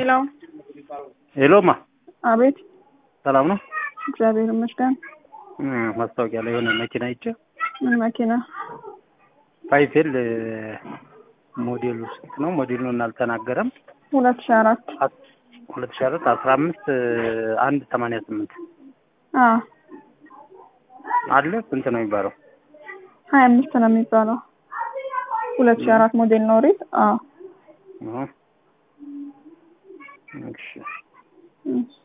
ሄሎ ሄሎማ አቤት ሰላም ነው? እግዚአብሔር ይመስገን እ ማስታወቂያ ላይ የሆነ መኪና አይቼ ምን መኪና ፋይፌል ሞዴሉ ስንት ነው? ሞዴሉን አልተናገረም። ሁለት ሺህ አራት ሁለት ሺህ አራት አስራ አምስት አንድ ሰማንያ ስምንት አ አለ ስንት ነው የሚባለው? ሀያ አምስት ነው የሚባለው ሁለት ሺህ አራት ሞዴል ነው ሪት አ እ እሺ እሺ